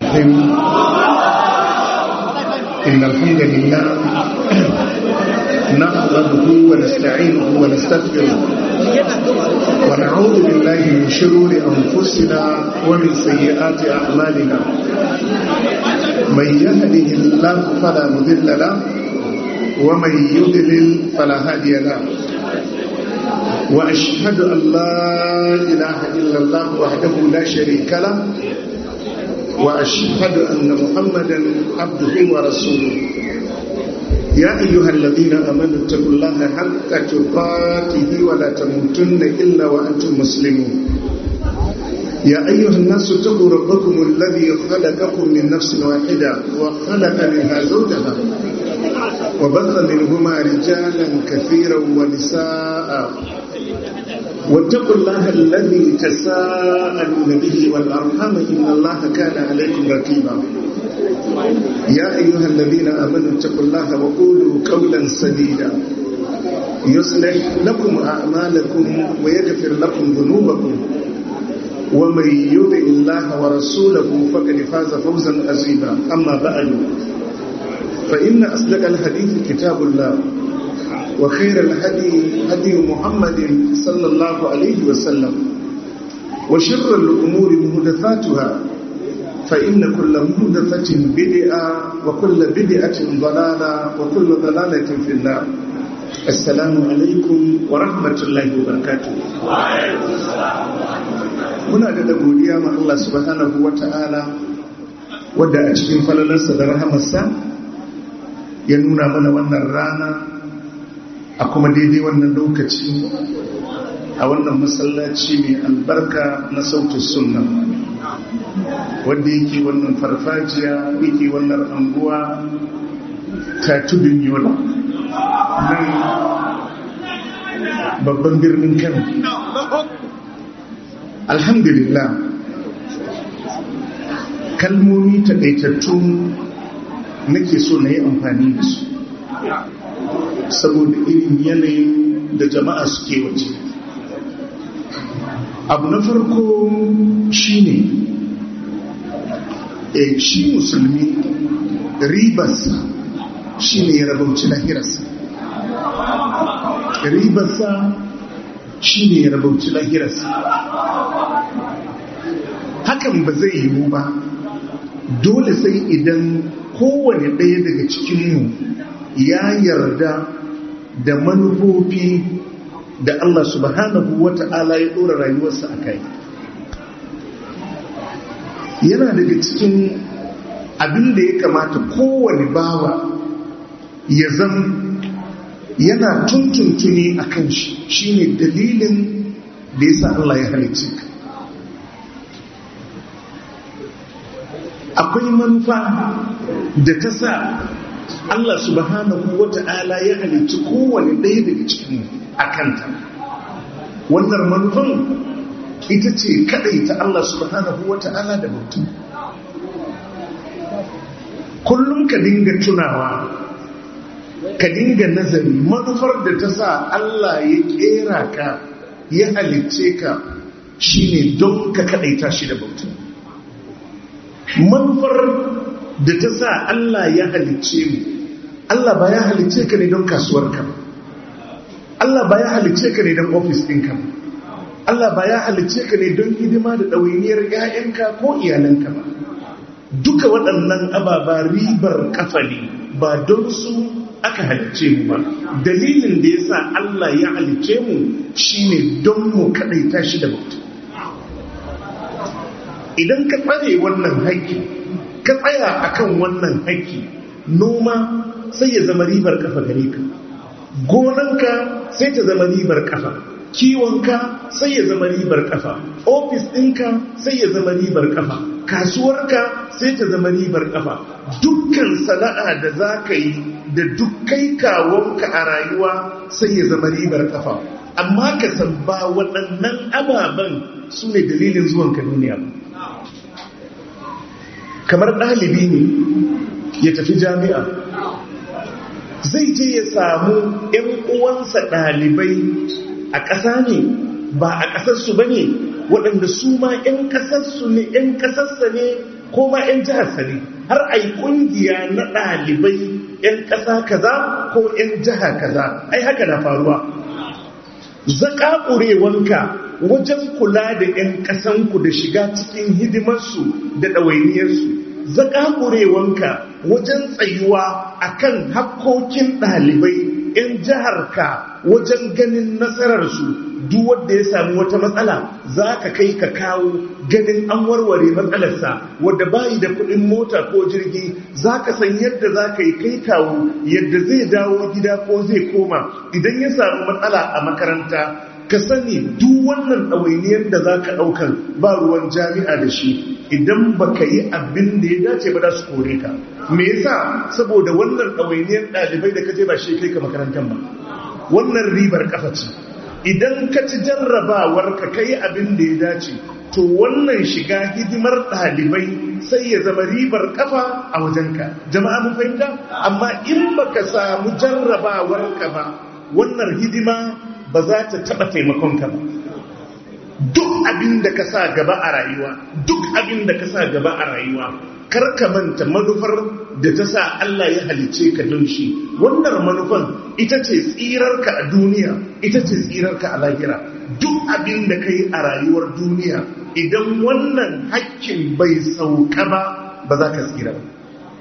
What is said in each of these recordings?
الرحيم إن الحمد لله نحمده ونستعينه ونستغفره ونعوذ بالله من شرور أنفسنا ومن سيئات أعمالنا من يهده الله فلا مضل له ومن يضلل فلا هادي له وأشهد أن لا إله إلا الله وحده لا شريك له وأشهد أن محمدا عبده ورسوله يا أيها الذين آمنوا اتقوا الله حق تقاته ولا تموتن إلا وأنتم مسلمون يا أيها الناس اتقوا ربكم الذي خلقكم من نفس واحدة وخلق منها زوجها وبث منهما رجالا كثيرا ونساء واتقوا الله الذي تساءلون به والأرحام إن الله كان عليكم رقيبا يا أيها الذين آمنوا اتقوا الله وقولوا قولا سديدا يصلح لكم أعمالكم ويغفر لكم ذنوبكم ومن يطع الله ورسوله فقد فاز فوزا عظيما أما بعد فإن أصدق الحديث كتاب الله وخير الهدي هدي محمد صلى الله عليه وسلم وشر الأمور مهدثاتها فإن كل مهدثة بدعة وكل بدعة ضلالة وكل ضلالة في النار السلام عليكم ورحمة الله وبركاته muna da godiya ma Allah subhanahu wa ta'ala wadda a cikin falalarsa da rahamarsa ya nuna mana wannan rana a kuma daidai wannan lokaci a wannan masallaci mai albarka na sautin sunna wadda yake wannan farfajiya yake wannan anguwa ta tudun yola nan babban birnin kano alhamdulillah kalmomi taɗaitattu nake so na yi amfani da su saboda irin yanayin da jama'a suke waje abu na farko shine e shi musulmi ribarsa shine ya rabauci lahirarsa ribarsa shine ya rabauci lahirarsa hakan ba zai yiwu ba dole sai idan kowane ɗaya daga cikinmu ya yarda da manufofi da Allah subhanahu wa ta'ala ya ɗora rayuwarsa a kai yana daga cikin abin da ya kamata kowane bawa ya zan yana tuntuntuni a kan shi shine dalilin da ya sa Allah ya halicce ka akwai manufa da ta sa Allah subhanahu wa ta'ala ya halicci kowane ɗaya daga cikin a kanta wannan manufan ita ce kaɗai ta Allah subhanahu wa ta'ala da mutum kullum ka dinga tunawa ka dinga nazari manufar da ta sa Allah ya ƙera ka ya halicce ka shine don ka kaɗaita shi da mutum manufar da ta sa Allah ya halicce mu Allah ba ya halicce ka ne don kasuwarka ba Allah ba ya halicce ka ne don ofis ɗinka ba Allah ba ya halicce ka ne don hidima da ɗawainiyar ‘ya'yanka ko iyalanka ba duka waɗannan ababa ribar kafa ne ba don su aka halicce mu ba dalilin da ya sa Allah ya halicce mu shine don mu kaɗaita shi da mutum idan ka tsare wannan haƙƙi ka tsaya akan wannan haƙƙi noma sai ya zama ribar kafa gare ka gonanka sai ta zama ribar kafa kiwonka sai ya zama ribar kafa ofis ɗinka sai ya zama ribar kafa kasuwarka sai ta zama ribar kafa dukkan sana'a da za ka yi da dukkai kawonka a rayuwa sai ya zama ribar kafa amma ka san ba waɗannan ababen su ne dalilin zuwanka duniya ba kamar ɗalibi ne ya tafi jami'a zai je ya samu ‘yan uwansa ɗalibai a ƙasa ne ba a ƙasarsu ba ne waɗanda su ma ‘yan ƙasarsu ne ‘yan ƙasarsa ne ko ma 'yan jihar sani har a yi ƙungiya na ɗalibai 'yan ƙasa kaza ko 'yan jiha kaza ai haka na faruwa zaƙaƙurewanka wajen kula da 'yan ƙasanku da shiga cikin hidimarsu da ɗawainiyarsu zaƙaƙurewanka wajen tsayuwa akan hakkokin ɗalibai 'yan jiharka wajen ganin nasararsu duk wanda ya sami wata matsala za ka kai ka kawo ganin an warware matsalarsa wadda bayi da kuɗin mota ko jirgi za ka san yadda za ka yi kai kawo yadda zai dawo gida ko zai koma idan ya sami matsala a makaranta ka sani duk wannan ɗawainiyar da za ka ɗaukan ba ruwan jami'a da shi idan ba ka yi abin da ya dace ba za su kore ka me yasa saboda wannan ɗawainiyar ɗalibai da ka je ba shi kai ka makarantar ba wannan ribar kafa ce idan ka ci jarrabawar ka kai abin da ya dace to wannan shiga hidimar ɗalibai sai ya zama ribar kafa a wajenka jama'a mun fahimta amma in baka samu jarrabawar ka ba wannan hidima ba za ta taɓa taimakonka ba duk abin da ka sa gaba a rayuwa duk abin da ka sa gaba a rayuwa kar ka manta manufar da ta sa Allah ya halice ka don shi wannan manufan ita ce tsirarka a duniya ita ce tsirarka a lahira duk abin da ka yi a rayuwar duniya idan wannan hakkin bai sauka ba ba za ka tsira ba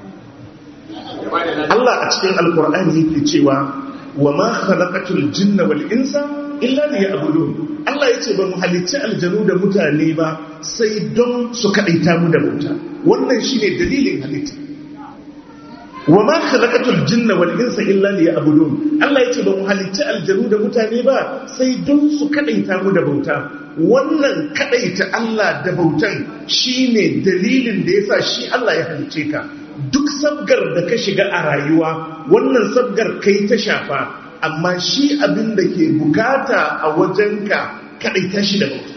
Allah a cikin alkur'ani yake cewa wa ma khalaqatul jinna wal insa illa liya'budun Allah yace ba mu halicci aljanu da mutane ba sai don su kadaita mu da bauta wannan shine dalilin halitta wa ma khalaqatul jinna wal insa illa liya'budun Allah yace ba mu halicci aljanu da mutane ba sai don su kadaita mu da bauta wannan kadaita Allah da bautan shine dalilin da yasa shi Allah ya halicce ka duk sabgar da ka shiga a rayuwa wannan sabgar kai ta shafa amma shi abin da ke bukata a wajenka kadai ta shi da bauta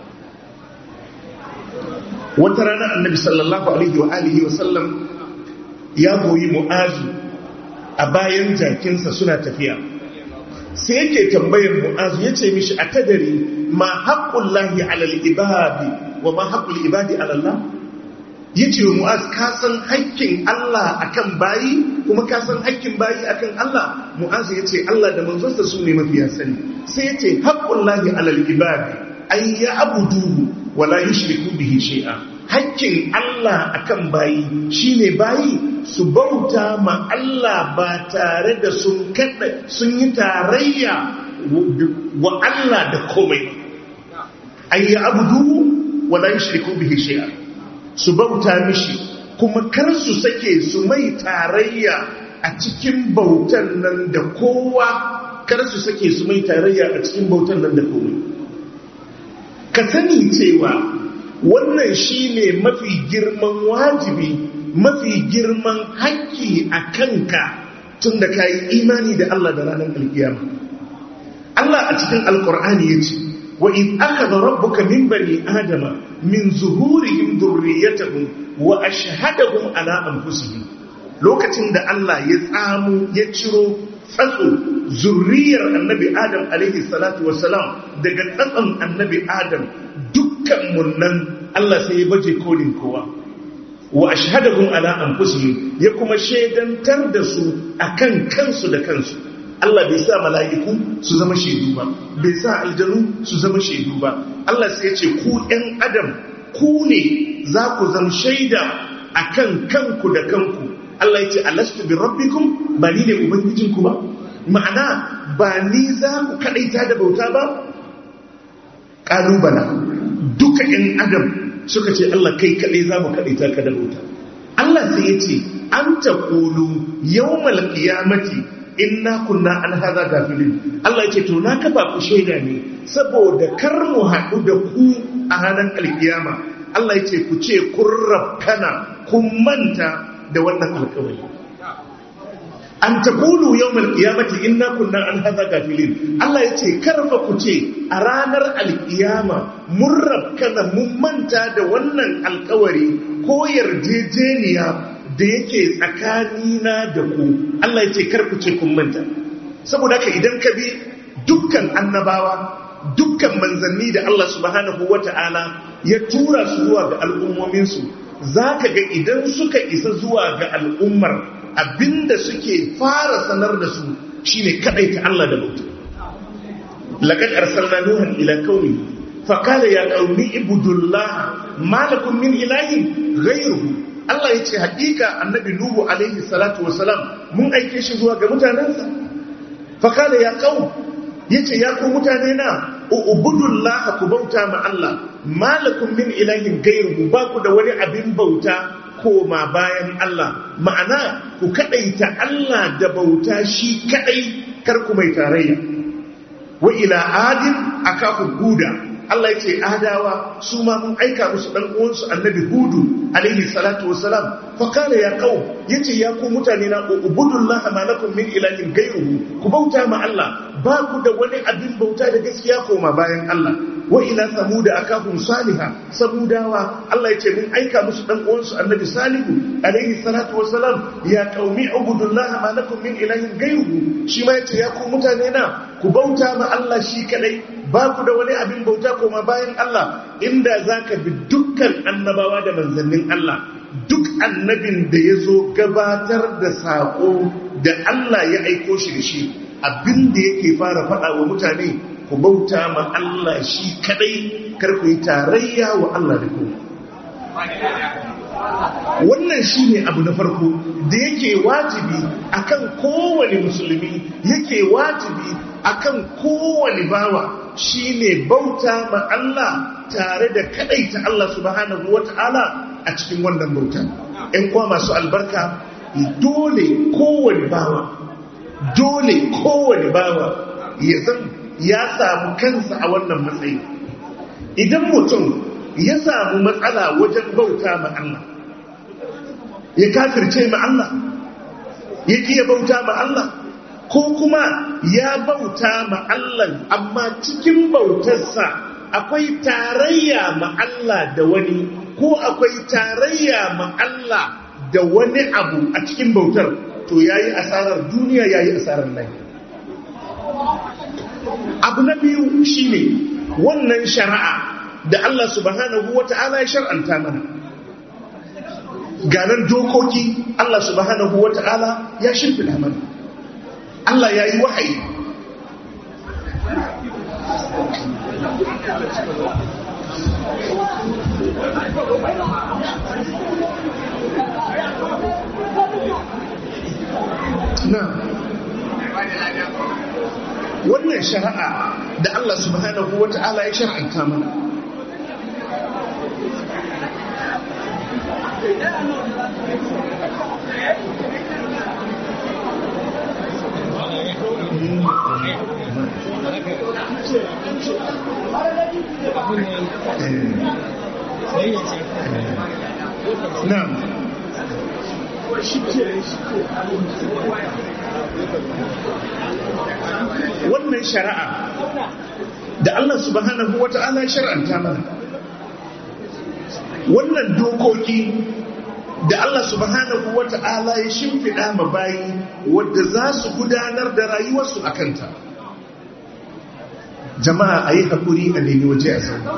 wata rana annabi sallallahu alaihi wa alihi wa sallam ya goyi mu'azu a bayan jakinsa suna tafiya sai yake tambayar mu'azu ya ce mishi a tadari ma haƙƙun lahi alal ibadi wa ma haƙƙul ibadi alallah ya ce wa mu'az ka san haƙƙin Allah akan bayi kuma ka san haƙƙin bayi akan Allah mu'az ya ce Allah da manzonsa su ne mafiya sani sai ya ce haƙƙun lahi alal ibadi an ya abuduhu wala yushriku bihi shay'a haƙƙin Allah akan bayi shine bayi su bauta ma Allah ba tare da sun kada sun yi tarayya wa Allah da komai an ya abuduhu wala yushriku bihi shay'a su bauta mishi kuma kar su sake su mai tarayya a cikin bautan nan da kowa kar su sake su mai tarayya a cikin bautan nan da kowa ka sani cewa wannan shine mafi girman wajibi mafi girman haƙƙi a kanka tun da ka yi imani da Allah da ranar alkiyama Allah a cikin alkur'ani ya ce وإذ أخذ ربك من بني آدم من ظهورهم ذريتهم وأشهدهم على أنفسهم lokacin da Allah ya tsamu ya ciro tsatso zurriyar annabi Adam alaihi salatu wasalam daga tsatson annabi Adam dukkan munnan Allah sai ya baje kolin kowa wa ashhadahum ala anfusihim ya kuma shaidantar da su akan kansu da kansu Allah bai sa mala'iku su zama shaidu ba bai sa aljanu su zama shaidu ba Allah sai ya ce ku ‘yan adam ku ne za ku zama shaida a kan kanku da kanku Allah ya ce alastu bi rabbikum ba ni ne ubangijinku ba ma'ana ba ni za ku kaɗaita da bauta ba ƙalubala duka ‘yan adam suka ce Allah kai kaɗai za mu kaɗaita ka da bauta Allah sai ya ce an ta ƙulu yau malƙiyamati inna kunna an haza gafilin Allah yake to na kafa ku shaida ne saboda kar mu haɗu da ku a ranar alkiyama Allah yake ku ce kun rafkana kun manta da wannan alkawari an taqulu yawmal qiyamati inna kunna an hadha gafilin Allah yace karfa ku ce a ranar alkiyama mun rabkana mun manta da wannan alkawari ko yarjejeniya da yake tsakanina da ku Allah yace kar ku ce kun manta saboda haka idan ka bi dukkan annabawa dukkan manzanni da Allah subhanahu wata'ala ya tura su zuwa ga al'ummominsu za ka ga idan suka isa zuwa ga al'ummar abinda suke fara sanar da su shine kadai ta Allah da bauta laqad arsalna nuhan ila qaumi fa qala ya qaumi ibudullah ma lakum min ilahin ghayruhu Allah yace hakika annabi nuhu alaihi salatu wasalam mun aike shi zuwa ga mutanansa fa qala ya qaum yace ya ku mutane na ubudullah ku bauta ma Allah ma lakum min ilahin ghayruhu ba ku da wani abin bauta koma bayan Allah ma'ana ku kadaita Allah da bauta shi kadai kar ku mai tarayya wa ila adin akaku huda Allah yace adawa su ma mun aika musu dan uwansu annabi hudu alaihi salatu wassalam fa qala ya qaum yace ya ku mutane na ubudullaha ma lakum min ilahin ghayruhu ku bauta ma Allah ba ku da wani abin bauta da gaskiya koma bayan Allah wa ila samuda akahum saliha samudawa Allah yace mun aika musu dan uwansu annabi salihu alaihi salatu wassalam ya qaumi ubudullaha ma lakum min ilahin ghayruhu shi ma yace ya ku mutane na ku bauta ma Allah shi kadai ba ku da wani abin bauta koma bayan Allah inda zaka bi dukkan annabawa da manzannin Allah duk annabin da ya zo gabatar da saƙo da Allah ya aiko shi da shi abin da yake fara faɗa wa mutane ku bauta ma Allah shi kadai kar ku yi tarayya wa Allah da ku wannan shi ne abu na farko da yake wajibi akan kowane musulmi yake wajibi akan kowane bawa shine bauta ma Allah tare da kadaita Allah subhanahu wata'ala a cikin wannan bauta ‘yan kwa masu albarka dole kowane bawa dole kowane bawa ya san ya samu kansa a wannan matsayi idan mutum ya samu matsala wajen bauta ma Allah ya kafirce ma Allah ya kiya bauta ma Allah ko kuma ya bauta ma Allah amma cikin bautarsa akwai tarayya ma Allah da wani ko akwai tarayya ma Allah da wani abu a cikin bautar to yayi asarar duniya yayi asarar lafiya abu na biyu shine wannan shari'a da Allah subhanahu wata'ala ya shar'anta mana ganar dokoki Allah subhanahu wata'ala ya shimfida mana Allah ya yi wahayi na wannan shari'a da Allah subhanahu wa ta'ala ya shar'anta mana Na'am. Wannan shari'a da Allah subhanahu wa ta'ala shar'anta mana. Wannan dokoki da Allah subhanahu wa ta'ala ya shimfiɗa ma bayi wadda za su gudanar da rayuwarsu a kanta. Jama'a a yi haƙuri a nemi waje a sau.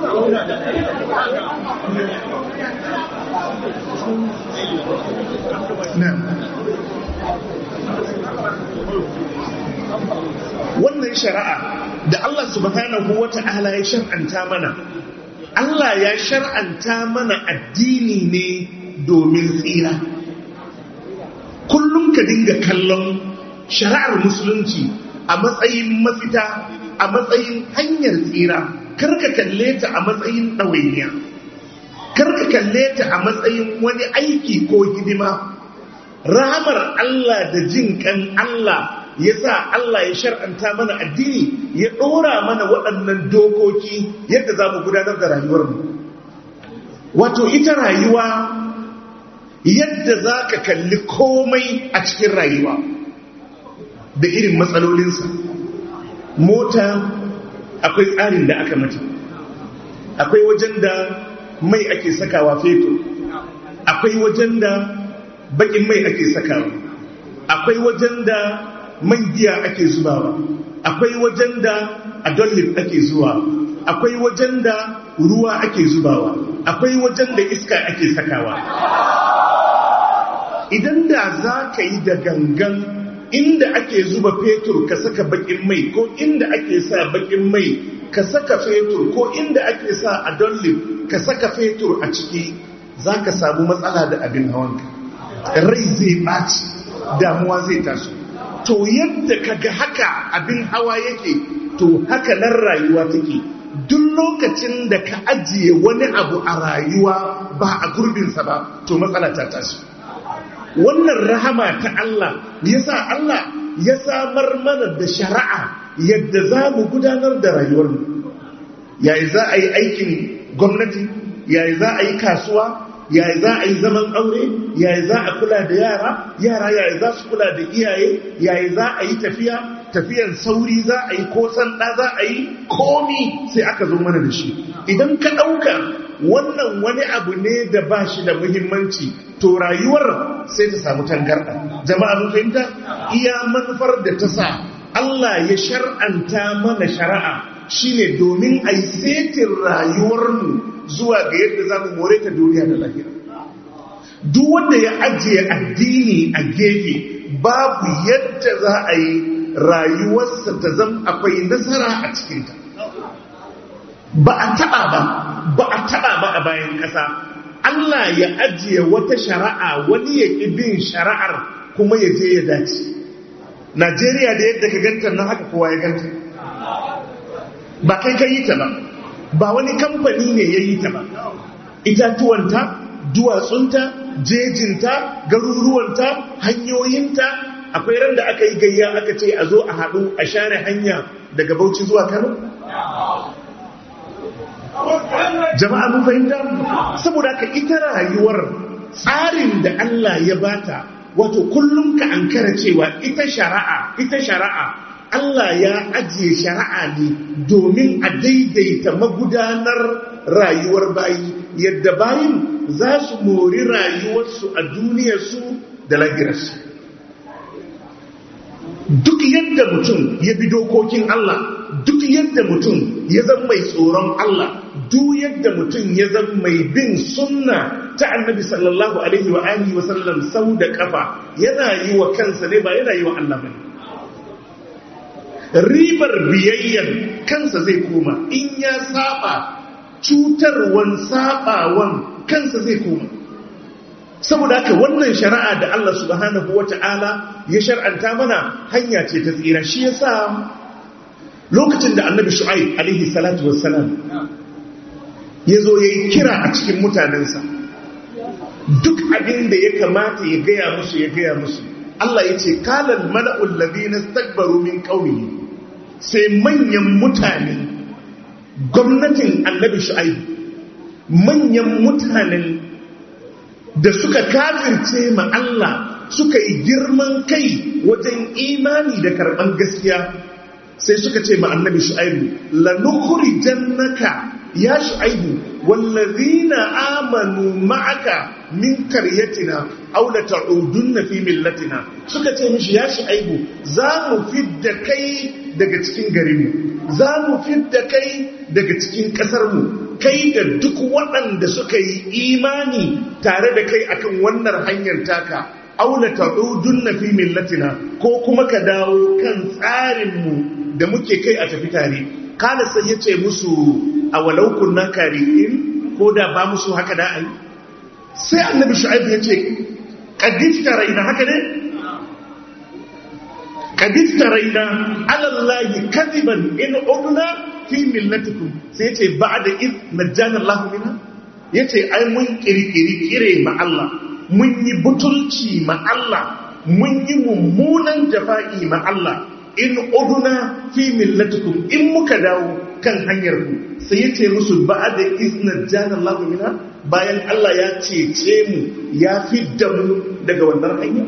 wannan shari'a da Allah subhanahu wa ta'ala ya shar'anta mana Allah ya shar'anta mana addini ne domin tsira kullum ka dinga kallon shari'ar musulunci a matsayin mafita a matsayin hanyar tsira karka kalle ta a matsayin ɗawainiya karka kalle ta a matsayin wani aiki ko hidima rahamar Allah da jin kan Allah ya sa Allah ya shar'anta mana addini ya ɗora mana waɗannan dokoki yadda za mu gudanar da rayuwarmu wato ita rayuwa yadda za ka kalli komai a cikin rayuwa da irin matsalolinsa mota akwai tsarin da aka mata akwai wajen da mai ake sakawa fetur akwai wajen da bakin mai ake sakawa akwai wajen da man giya ake zubawa akwai wajen da adolin ake zuwa akwai wajen da ruwa ake zubawa akwai wajen da iska ake sakawa idan da za ka yi da gangan inda ake zuba fetur ka saka bakin mai ko inda ake sa bakin mai ka saka fetur ko inda ake sa a dollip ka saka fetur a ciki za ka samu matsala da abin hawanka rai zai ɓaci damuwa zai taso to yadda ka ga haka abin hawa yake to haka nan rayuwa take duk lokacin da ka ajiye wani abu a rayuwa ba a gurbinsa ba to matsala ta tashi wannan rahama ta Allah yasa Allah ya samar mana da shari'a yadda za mu gudanar da rayuwarmu yayi za a yi aikin gwamnati yayi za a yi kasuwa yayi za a yi zaman aure yayi za a kula da yara yara yayi za su kula da iyaye yayi za a yi tafiya tafiyan sauri za a yi ko sanda za a yi komi sai aka zo mana da shi idan ka ɗauka wannan wani abu ne da ba shi da muhimmanci to rayuwar sai ta samu tangarɗa jama'a mun fahimta iya manufar da ta sa Allah ya shar'anta mana shari'a shine domin a yi setin rayuwarmu zuwa ga yadda za mu more ta duniya da lahira duk wanda ya ajiye addini a gefe babu yadda za a yi rayuwarsa ta zama akwai nasara a cikinta ba a taɓa ba ba a taɓa ba a bayan ƙasa Allah ya ajiye wata shari'a wani ya ƙi bin shari'ar kuma ya je ya dace Najeriya da yadda ka ganta na haka kowa ya ganta ba kai ka yi ta ba ba wani kamfani ne ya yi ta ba itatuwanta duwatsunta jejinta garuruwanta hanyoyinta akwai ran da aka yi gayya aka ce a zo a haɗu a share hanya daga bauchi zuwa kano jama'a mun fahimta saboda ka ita rayuwar tsarin da Allah ya bata wato kullum ka ankara cewa ita shari'a ita shari'a Allah ya ajiye shari'a ne domin a daidaita magudanar rayuwar bayi yadda bayin za su mori rayuwarsu a duniyarsu da lahirarsu duk yadda mutum ya bi dokokin Allah duk yadda mutum ya zama mai tsoron Allah duk yadda mutum ya zama mai bin sunna ta annabi sallallahu alaihi wa alihi wa sallam sau da kafa yana yi wa kansa ne ba yana yi wa Allah bane ribar biyayyar kansa zai koma in ya saba cutarwan sabawan kansa zai koma saboda haka wannan shari'a da Allah subhanahu wata'ala ya shar'anta mana hanya ce ta tsira shi yasa lokacin da annabi shu'aib alaihi salatu wassalam ya zo ya yi kira a cikin mutanensa duk abin da ya kamata ya gaya musu ya gaya musu Allah ya ce kalal mala'ul ladina stakbaru min qawlihi sai manyan mutane gwamnatin annabi shu'aib manyan mutanen da suka kafirce ma Allah suka yi girman kai wajen imani da karɓan gaskiya sai suka ce ma annabi shu'aibu lanukuri jannaka ya shu'aibu wallazina amanu ma'aka min karyatina aw la ta'udunna fi millatina suka ce mishi ya shu'aibu za mu fidda kai daga cikin garinmu za mu fidda kai daga cikin ƙasarmu kai da duk waɗanda suka yi imani tare da kai akan wannan hanyar taka aula ta'udun na fi millatina ko kuma ka dawo kan tsarinmu da muke kai a tafi tare kala sai ya ce musu a walau kunna kari'in ko da ba musu haka da ai sai annabi shu'aib ya ce kadif taraina haka ne kadif taraina alallahi kadiban in udna fi millatikum sai ce ba'da iz najjana Allah minha yace ai mun kirkiri kire ma Allah mun yi butulci ma Allah mun yi mummunan jafa'i ma Allah in uduna fi millatikum in muka dawo kan hanyar ku sai yace musu ba'da iz najjana Allah minha bayan Allah ya cece mu ya fidda mu daga wannan hanya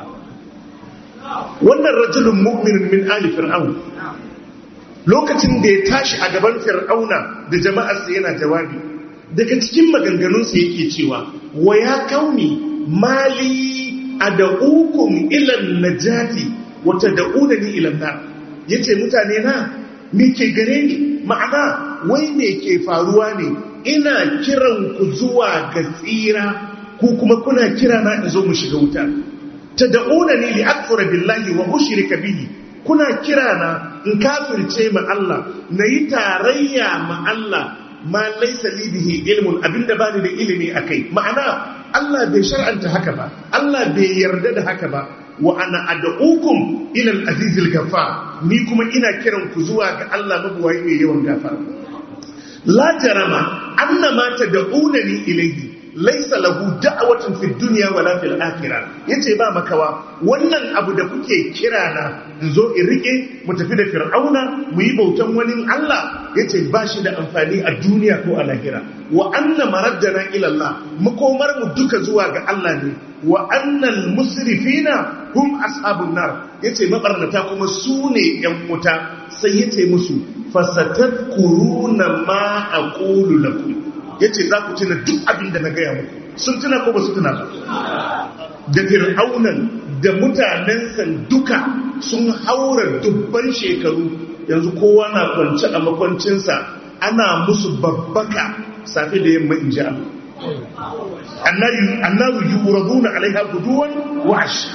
wannan rajulun mu'minun min ali fir'aun lokacin da ya tashi a gaban fir'auna da jama'arsa yana jawabi daga cikin maganganunsa yake cewa wa ya kauni mali ad'ukum ila najati wa tad'unani ila nar yace mutane na me ke gare ni ma'ana wai me ke faruwa ne ina kiran ku zuwa ga tsira ku kuma kuna kira na in zo mu shiga wuta tad'una ni li akfura billahi wa ushrika bihi kuna kira na in kafirce ma Allah nayi tarayya ma Allah ma laysa li bihi ilmun abinda bani da ilimi akai ma'ana Allah bai shar'anta haka ba Allah bai yarda da haka ba wa ana ad'ukum ila al-aziz al-ghaffar ni kuma ina kiran ku zuwa ga Allah mabuwayi mai yawan gafara la jarama annama tad'unani ilayhi laysa lahu da'watun fid dunya wala fil akhirah yace ba makawa wannan abu da kuke kira na in zo in rike mu tafi da fir'auna mu yi bautan wani Allah yace ba shi da amfani a duniya ko a lahira wa anna maraddana ila Allah makomar mu duka zuwa ga Allah ne wa annal musrifina hum ashabun nar yace mabarnata kuma su ne yan wuta sai yace musu fasatadkuruna ma aqulu lakum yace za ku tuna duk abin da na gaya muku sun tuna ko ba su tuna ba da fir'aunan da mutanensa duka sun haura dubban shekaru yanzu kowa na kwance a makwancinsa ana musu babbaka safe da yamma in ji annaru yuraduna alaiha guduwan wa ashi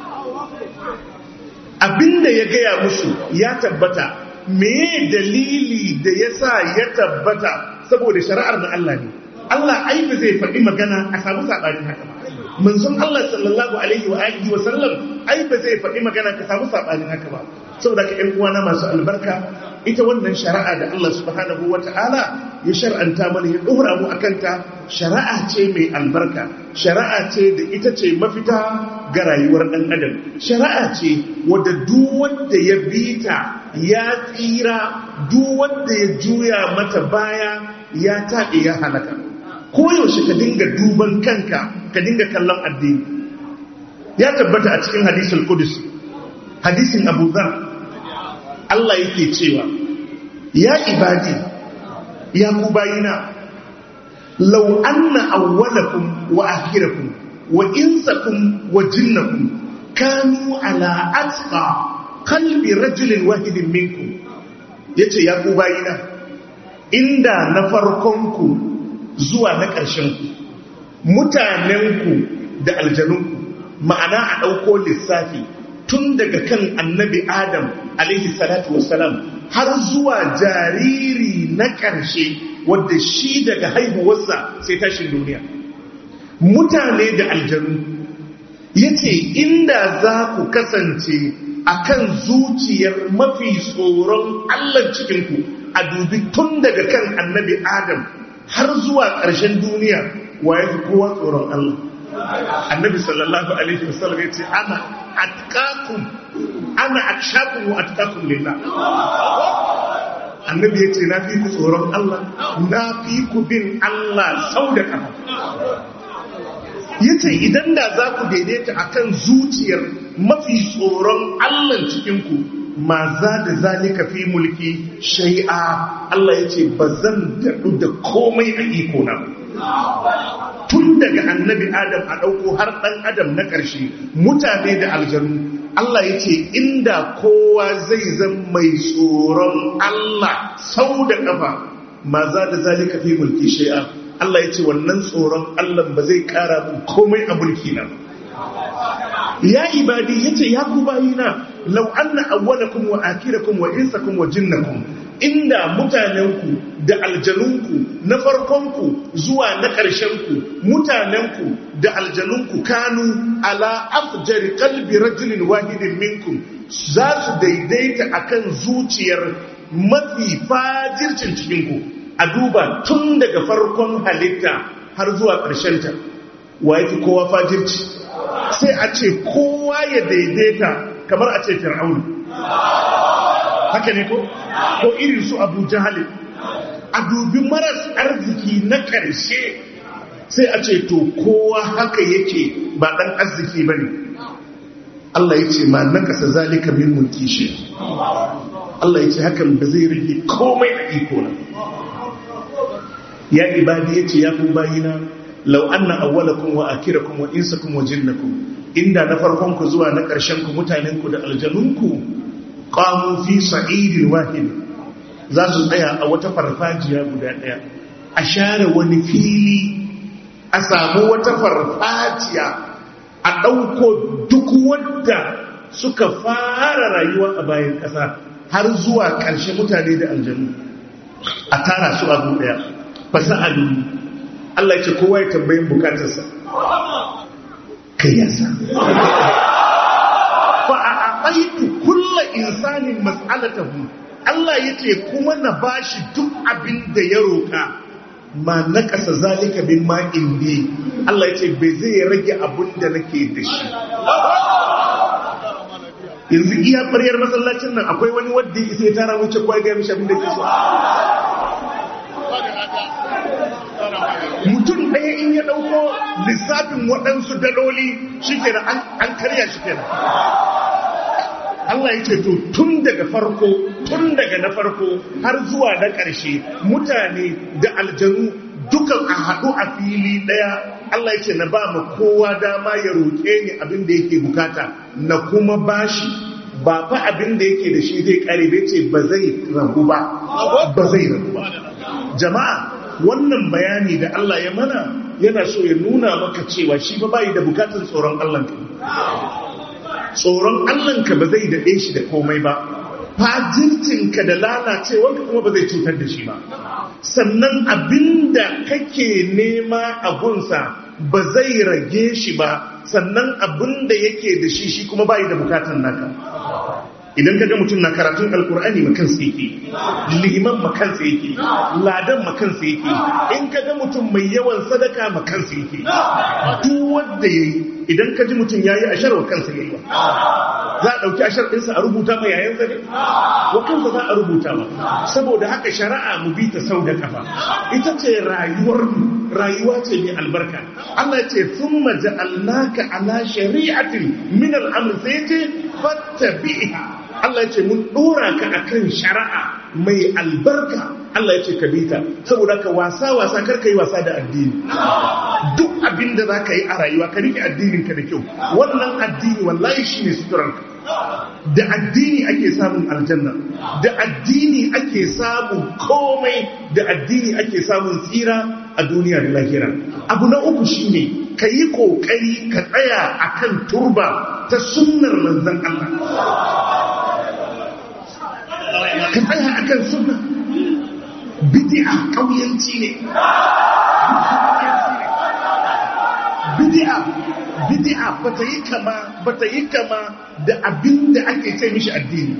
abinda ya gaya musu ya tabbata me dalili da ya sa ya tabbata saboda shari'ar na Allah ne Allah ai ba zai faɗi magana a samu saɓanin haka ba manzon Allah sallallahu alaihi wa alihi wa sallam ai ba zai faɗi magana ka samu saɓanin haka ba saboda ka ƴan uwana masu albarka ita wannan shari'a da Allah subhanahu wa ta'ala ya shar'anta mana ya ɗora mu akan ta shari'a ce mai albarka shari'a ce da ita ce mafita ga rayuwar ɗan adam shari'a ce wadda duk wanda ya bi ta ya tsira duk wanda ya juya mata baya ya taɓe ya halaka koyaushe ka dinga duban kanka ka dinga kallon addini ya tabbata a cikin hadisul qudus hadisin abu dhar Allah yake cewa ya ibadi ya ku bayina law anna awwalakum wa akhirakum wa insakum wa jinnakum kanu ala atqa qalbi rajulin wahidin minkum yace ya ku bayina inda na farkonku zuwa na ƙarshenku mutanenku da aljanunku ma'ana a ɗauko lissafi tun daga kan annabi adam alaihi salatu wassalam har zuwa jariri na ƙarshe wadda shi daga haihuwarsa sai tashin duniya mutane da aljanu ya ce inda za ku kasance a kan zuciyar mafi tsoron allah cikinku a dubi tun daga kan annabi adam har zuwa ƙarshen duniya wa ya fi kowa tsoron allah annabi sallallahu alaihi wasallam ya ce ana atkakum ana akshakum wa atkakum lillah annabi ya ce na fi ku tsoron Allah na fi ku bin Allah sau da kafa ya ce idan da za ku daidaita akan zuciyar mafi tsoron Allah cikinku ma za da zalika fi mulki shai'a Allah ya ce ba zan daɗu da komai a iko na tun daga annabi adam a ɗauko har ɗan adam na ƙarshe mutane da aljanu Allah ya ce inda kowa zai zan mai tsoron Allah sau da ƙafa ma za da zalika fi mulki shai'a Allah ya ce wannan tsoron Allah ba zai ƙara mun komai a mulki na ya ibadi ya ce ya ku bayina lau anna awwalakum wa akirakum wa insakum wa jinnakum inda mutanenku da aljanunku na farkonku zuwa na ƙarshenku mutanenku da aljanunku kanu ala afjari kalbi rajulin wahidin minkum za su daidaita akan zuciyar mafi fajircin cikinku a duba tun daga farkon halitta har zuwa ƙarshenta wa yake kowa fajirci sai a ce kowa ya daidaita kamar a ce fir'aunu haka ne ko ko irin su abu jahali a dubi maras arziki na ƙarshe sai a ce to kowa haka yake ba ɗan arziki ba ne Allah ya ce ma na ƙasa zalika min mulki shi Allah ya ce hakan ba zai rage komai a iko na ya ibadi ya ce ya ku bayina lau anna awwalakum wa akirakum wa insakum wa jinnakum inda na farkon ku zuwa na ƙarshen ku mutanen ku da aljanunku qamu fi sa'idin wahid za su tsaya a wata farfajiya guda ɗaya a share wani fili a samu wata farfajiya a ɗauko duk wadda suka fara rayuwa a bayan ƙasa har zuwa ƙarshe mutane da aljanu a tara su abu ɗaya fasa alu Allah ce kowa ya tambayin bukatarsa kai yasa fa a aɓaitu kulla insanin mas'alatahu Allah ya ce kuma na bashi duk abin da ya roƙa ma na ƙasa zalika bin ma indi Allah ya ce bai zai rage abin da nake da shi yanzu iya ɓaryar masallacin nan akwai wani wadda ya isa ya tara wuce kwa ga mishi abin da ke so mutum ɗaya in ya ɗauko lissafin waɗansu daloli shi kenan an karya shi kenan Allah ya ce to tun daga farko tun daga na farko har zuwa na ƙarshe mutane da aljanu dukan a haɗu a fili ɗaya Allah ya ce na ba ma kowa dama ya roƙe ni abin da yake bukata na kuma bashi ba fa abin da yake da shi zai ƙare bai ce ba zai ragu ba ba zai ragu ba jama'a wannan bayani da Allah ya mana yana so ya nuna maka cewa shi ba bai da bukatar tsoron Allah tsoron Allahnka ba zai daɗe shi da komai ba fajircinka da lalacewarka kuma ba zai cutar da shi ba sannan abinda kake nema a gunsa ba zai rage shi ba sannan abinda yake da shi shi kuma bai da bukatar naka idan kaga mutum na karatun alkur'ani makansa yake liman makansa yake ladan makansa yake in kaga mutum mai yawan sadaka makansa yake duk wanda yayi idan ka ji mutum yayi ashar wa kansa yayi ba za a dauki ashar ɗinsa a rubuta ma yayan zane wa kansa za a rubuta ma saboda haka shari'a mu bi ta sau da kafa ita ce rayuwar rayuwa ce mai albarka Allah ya ce thumma ja'alnaka ala shari'atin min al-amr sai ce fattabi'ha Allah ya ce mun dora ka akan shari'a mai albarka Allah ya ce ka bita saboda ka wasa wasa kar ka yi wasa da addini duk abin da za ka yi a rayuwa ka rike addinin ka da kyau wannan addini wallahi shine suturanka da addini ake samun aljanna da addini ake samun komai da addini ake samun tsira a duniya da lahira abu na uku shine ka yi kokari ka tsaya akan turba ta sunnar manzon Allah ka tsaya akan sunna bid'a kauyanci ne bid'a bid'a bata yi kama bata yi kama da abinda ake ce mishi addini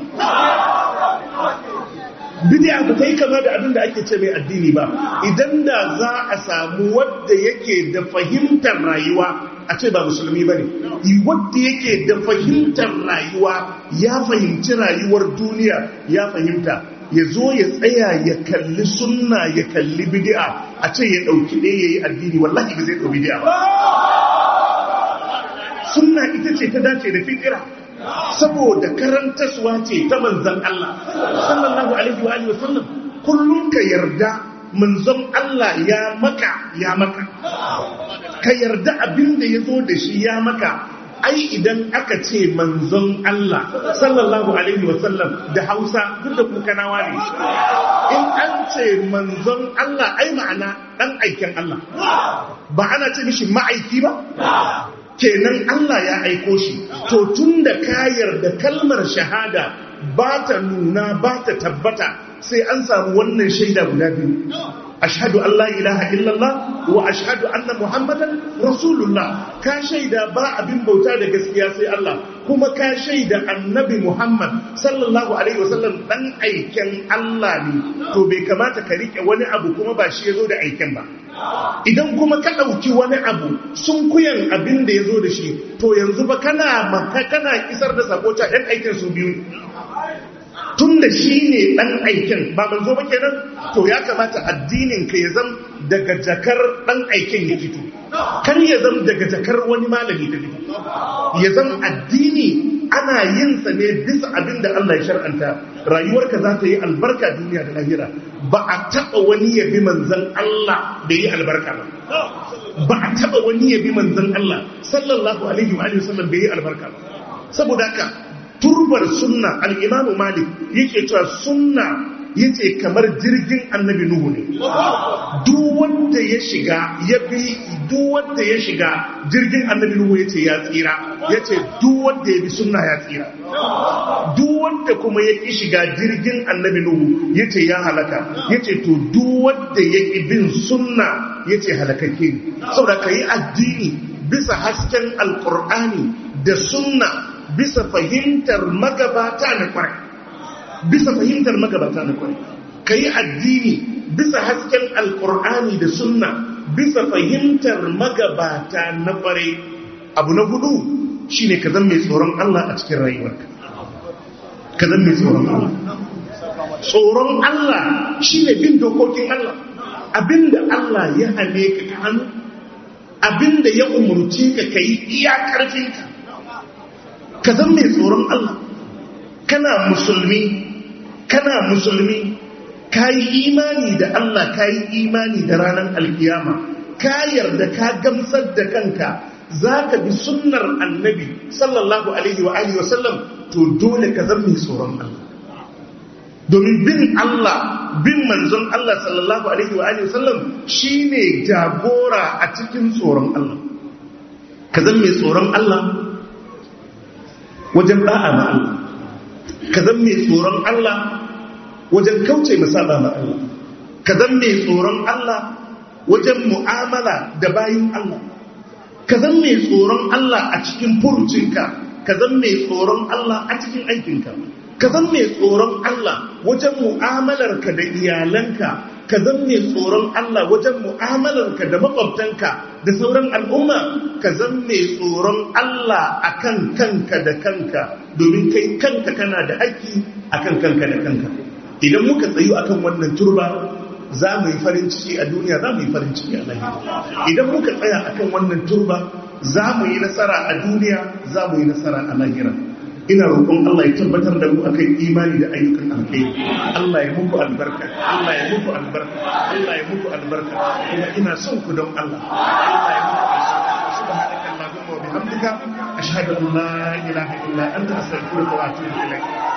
bid'a bata yi kama da abinda ake ce mai addini ba idan da za a samu wadda yake da fahimtar rayuwa a ce ba musulmi ba ne wadda yake da fahimtar rayuwa ya fahimci rayuwar duniya ya fahimta ya zo ya tsaya ya kalli sunna ya kalli bid'a a ce ya ɗauki ɗaya ya yi addini wallahi ba zai ɗau bid'a ba sunna ita ce ta dace da fikira saboda karantaswa ce ta manzan Allah sallallahu alaihi wa alihi wasallam kullum ka yarda manzon Allah ya maka ya maka ka yarda abin da ya zo da shi ya maka ai idan aka ce manzon Allah sallallahu alaihi wasallam da Hausa duk da kukanawa ne in an ce manzon Allah ai ma'ana dan aikin Allah ba ana ce mishi ma'aiki ba kenan Allah ya aiko shi to tunda ka yarda kalmar shahada ba ta nuna ba ta tabbata sai an samu wannan shaida guda biyu ashhadu an la ilaha illallah wa ashhadu anna muhammadan rasulullah ka shaida ba abin bauta da gaskiya sai Allah kuma ka shaida annabi muhammad sallallahu alaihi wasallam dan aiken Allah ne to bai kamata ka rike wani abu kuma ba shi yazo da aiken ba idan kuma ka ɗauki wani abu sun kuyan abin da ya zo da shi to yanzu ba kana maka kana isar da sakota ɗan aikin su biyu tun da shi ne ɗan aikin ba manzo ba kenan to ya kamata addinin ka ya zam daga jakar ɗan aikin ya fito kar ya zam daga jakar wani malami ta fito ya zam addini ana yin sa ne bisa abin da Allah ya shar'anta rayuwarka za ta yi albarka duniya da lahira ba a taɓa wani ya bi manzan Allah da yi albarka ba ba a taɓa wani ya bi manzan Allah sallallahu alaihi wa sallam da yi albarka ba saboda haka turbar sunna al-imamu malik yake cewa sunna yace kamar jirgin annabi nuhu ne duk wanda ya shiga ya bi duk wanda ya shiga jirgin annabi nuhu yace ya tsira yace duk wanda ya bi sunna ya tsira duk wanda kuma ya ki shiga jirgin annabi nuhu yace ya halaka yace to duk wanda ya ki bin sunna yace halakakke ne saboda kai addini bisa hasken alqur'ani da sunna bisa fahimtar magabata na kwarai bisa fahimtar magabata na kwarai ka yi addini bisa hasken alkur'ani da sunna bisa fahimtar magabata na kwarai abu na hudu shine ka zan mai tsoron Allah a cikin rayuwarka ka zan mai tsoron Allah tsoron Allah shine bin dokokin Allah abinda Allah ya hane ka ka hannu abinda ya umurce ka ka yi iya karfinka ka zan mai tsoron Allah kana musulmi kana musulmi ka yi imani da Allah ka yi imani da ranar alkiyama ka yarda ka gamsar da kanka za ka bi sunnar annabi sallallahu alaihi wa alihi wasallam to dole ka zan mai tsoron Allah domin bin Allah bin manzon Allah sallallahu alaihi wa alihi wasallam shine jagora a cikin tsoron Allah ka zan mai tsoron Allah wajen da'a ma Allah ka zan mai tsoron Allah wajen kauce masaba ma Allah ka zan mai tsoron Allah wajen mu'amala da bayin Allah ka zan mai tsoron Allah a cikin furucinka ka zan mai tsoron Allah a cikin aikinka ka zan mai tsoron Allah wajen mu'amalarka da iyalanka ka zan mai tsoron Allah wajen mu'amalarka da makwabtanka da sauran al'umma ka zan mai tsoron Allah akan kanka da kanka domin kai kanka kana da haƙƙi akan kanka da kanka idan muka tsayu akan wannan turba za mu yi farin ciki a duniya za mu yi farin ciki a lahira idan muka tsaya akan wannan turba za mu yi nasara a duniya za mu yi nasara a lahira ina roƙon Allah ya tabbatar da mu akan imani da ayyukan alkhairi Allah ya muku albarka Allah ya muku albarka Allah ya muku albarka kuma ina son ku don Allah Allah ya muku albarka subhanaka allahumma wa bihamdika ashhadu an la ilaha illa anta astaghfiruka wa atubu ilaik